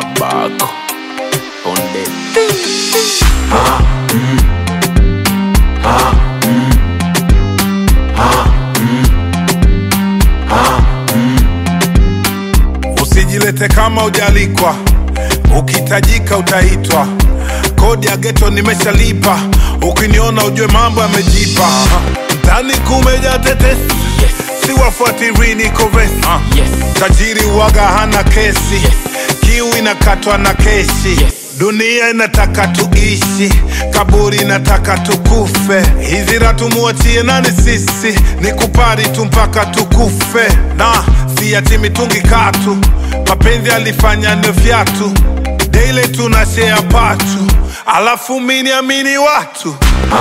Bako Onde Usijilete kama ujalikwa, ukihitajika utaitwa. Kodi ya geto nimeshalipa, ukiniona ujue mambo yamejipa. Mtani kumeja tetesi, Yes, siwafuatiri niko vesi. yes, Tajiri waga hana kesi, Yes. kiu inakatwa na keshi. Yes. Dunia inataka tuishi, kaburi inataka tukufe. Hizi ratu muachie nani sisi, ni kupari tu mpaka tukufe. Na si ati mitungi katu, mapenzi alifanya ni vyatu. Daily tuna share patu, alafu mini amini watu.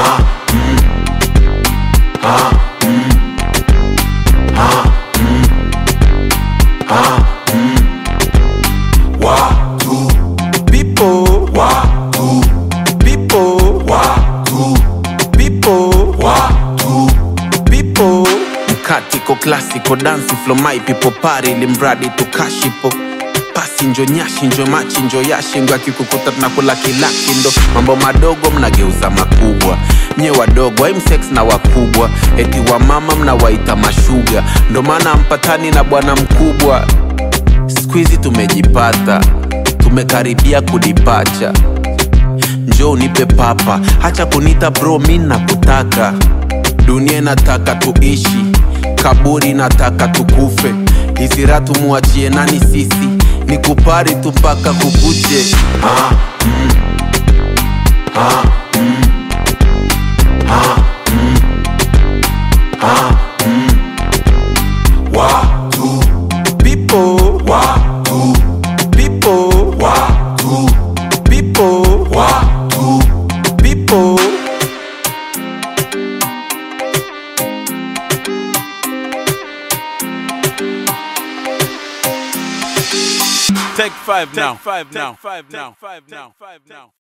Watu, people, watu, people, watu, people, watu. people mkatiko klasiko dansi flo my people pari limradi tukashipo pasi njo nyashi njo machi njo yashi ngo akikukuta tunakula kilaki ndo mambo madogo mnageuza makubwa nye wadogo aimsex na wakubwa eti wa mama mnawaita mashuga ndo maana mpatani na bwana mkubwa skuizi tumejipata tumekaribia kudipacha njo unipe papa hacha kunita bro mi nakutaka dunia inataka tuishi kaburi nataka tukufe hisira tumuachie nani sisi ni kupari tu mpaka kukuche Watu, people, watu, people, watu, people, watu. people. Take five now. Five now. Five now. Five now. Five now.